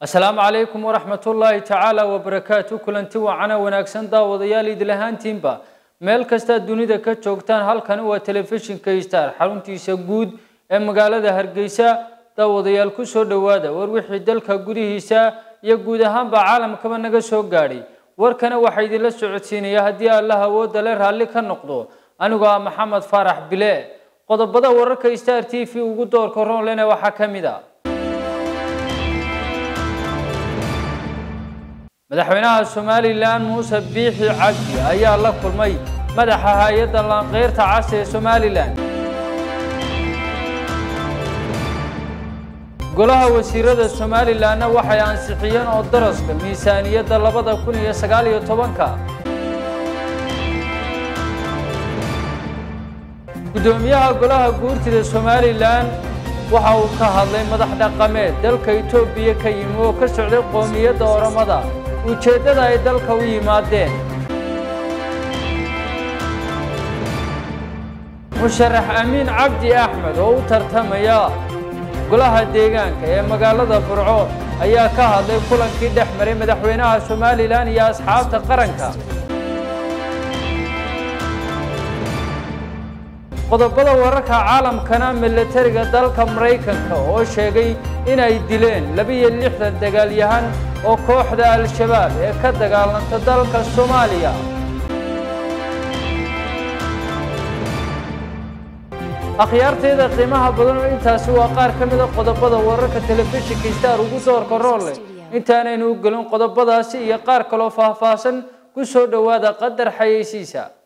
asalaamu calaykum waraxmat ullaahi tacaala wabarakaatu kulanti wacana wanaagsan daawadayaal idil ahaantiinba meel kastaad dunida ka joogtaan halkani waa telefishinka star xaruntiisa guud ee magaalada hargeysa daawadayaal ku soo dhowaada war wixii dalka gudihiisa iyo guud ahaanba caalamkaba naga soo gaadhay warkana waxaa idinla socodsiinaya haddii allah awoodda le raalli ka noqdo anigoo ah maxamed faarax bile qodobada wararka star t v ugu doorka roonlena waxaa ka mid a madaxweynaha somalilan muuse biixi cabdi ayaa la kulmay madaxa hay-adda laanqeyrta cas ee somalilan golaha wasiirada somalilanna waxay ansixiyeen oo daraska miisaaniyadda labada kun iyo sagaal iyo tobanka guddoomiyaha golaha guurtida somalilan waxa uu ka hadlay madax dhaqameed dalka etoobiya ka yimi oo ka socday qoomiyadda oromada ujeeddada ay dalka u yimaadeen musharax amiin cabdi axmed oo u tartamaya golaha deegaanka ee magaalada burco ayaa ka hadlay kulankii dhex maray madaxweynaha somalilan iyo asxaabta qaranka qodobada wararka caalamkana milatariga dalka maraykanka oo sheegay inay dileen labiyo lixdan dagaalyahan oo kooxda al-shabaab ee ka dagaalanta dalka soomaaliya akhyaarteeda qiimaha badan oo intaasi waa qaar ka mida qodobada wararka telefishinka star ugu doorka roole intaanaynu u gelin qodobadaasi iyo qaar kaloo faahfaahsan ku soo dhowaada qadar xayeysiisa